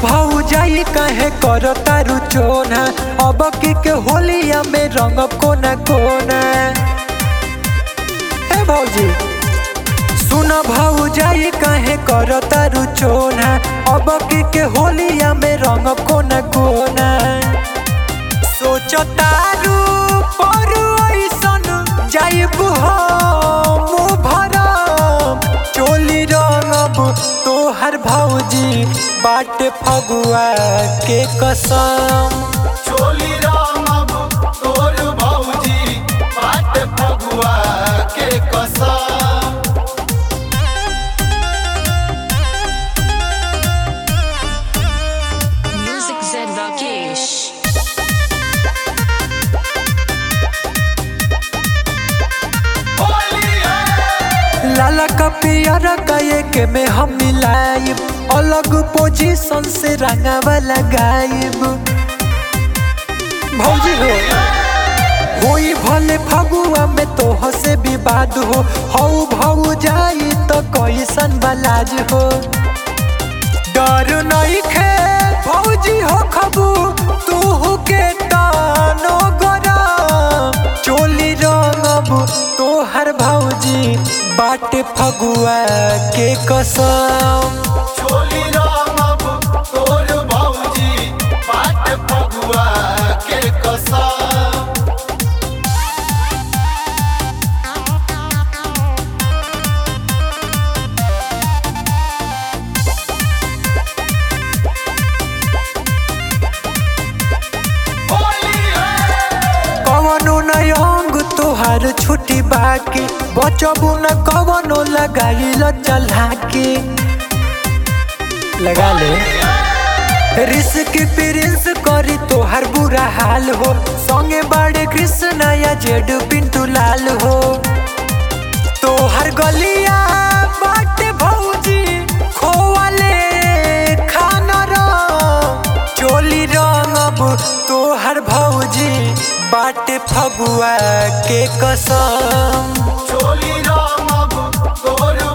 भाऊ जाई कहे कर तारू चोना अब की के होलिया में रंग कोना कोना हे भौजी सुन भाऊ जाई कहे कर तारू चोना अब की के होलिया में रंग कोना कोना सोच तारू पर ऐसन जाइब हम भरम चोली रंगब तोहर भौजी बाटे फगुआ के कसम चोली रामब तोर भौजी बाट फगुआ के कसम Music Zed Vakesh. होली है लाला का पियर का एक में हम मिलाइब अलग पोजीशन से रंगावा लगाइब भौजी हो होई भले फगुआ में तो से विवाद हो हऊ भऊ जाई तो कैसन बलाज हो डर नहीं खे भौजी हो खबू तू के तानो गरम चोली रंगब तोहर भौजी बाटे फगुआ के कसम चोली रामब तोर भौजी बाट फगुआ के कसम होली है कवनो न अंग तोहार छुट्टी बाकी बचबू न कवनो लगाइल चला के लगा ले रिस्क प्रिंस करी तोहार बुरा हाल हो संगे बड़े कृष्ण या जेड पिंटू लाल हो तोहर गलिया बाटे भौजी खोवाले खाना रंग चोली रंगब तोहर भौजी बाटे फगुआ के कसम चोली रामब तोर